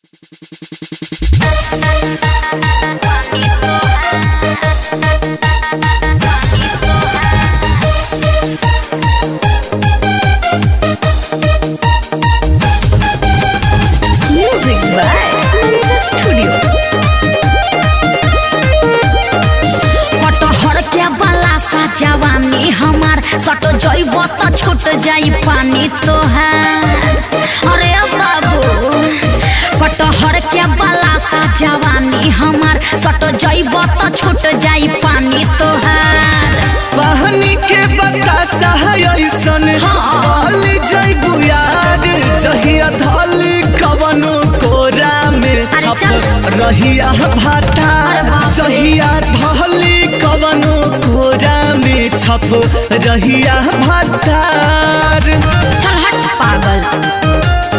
Music by Mantra Studio. कटहर के बाला सा जवानी हमार सट जइब त छूट जाई पानी तोहार अरे बाबू कटहर के बाला सा जवानी हमार सट जइब त छूट जाई पानी तोहार पानी के बतासा है ऐसन हाँ। वाली जैबू यार जहिया धली कवनो कोरा में छप चल। रहिया भाता अरे बाप रे। जहिया धली कवनो कोरा में छप रहिया भातार चल हट पागल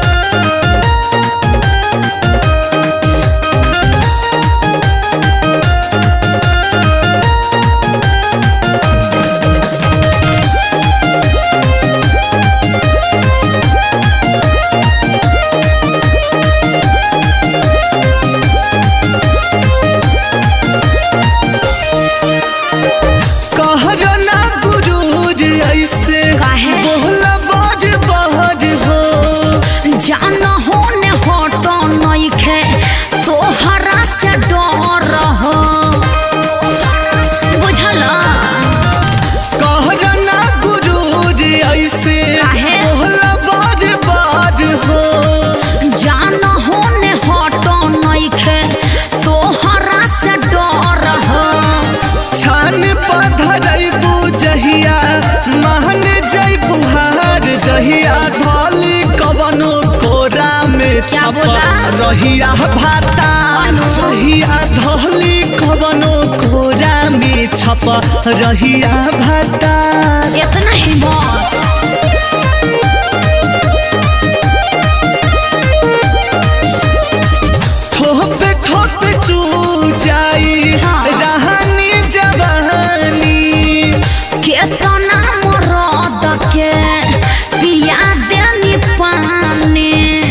कहर ना गुरूर ऐसे काहे? बोला बड़ बहर हो जान होने हटो नइखे तोहरा से डर हो बुझल कहर ना गुरूर ऐसे काहे? बोला बड़ बड़ हो जान होने हटो नइखे तोहरा से डर हो छान पधरैबू जहिया महन जैबू हार जहिया धली कवनो कोरा में क्या छप बोला? रहिया भाता अनु। जहिया धली कवनो कोरा में छप रहिया भाता इतना हिम्मत ठोपे ठोपे चू जाई हाँ। रहनी जवानी केतना मरद के पिया देनी पानी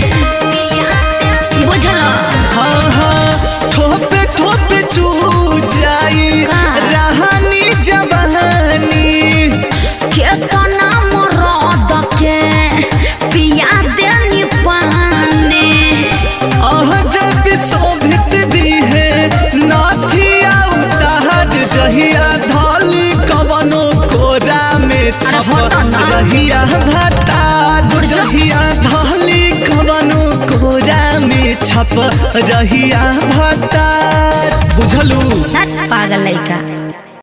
बुझल हाँ हाँ ठोपे ठोपे चू जाई का? रहनी जवानी केतना मरद के पिया देनी पानी अह जब शोभित दी है नाथिया उतार जहिया धाली कवनो कोरा में छप हटो ना। रहिया भतार जहिया धाली कवनो कोरा में छप रहिया भतार बुझलू पागल लइका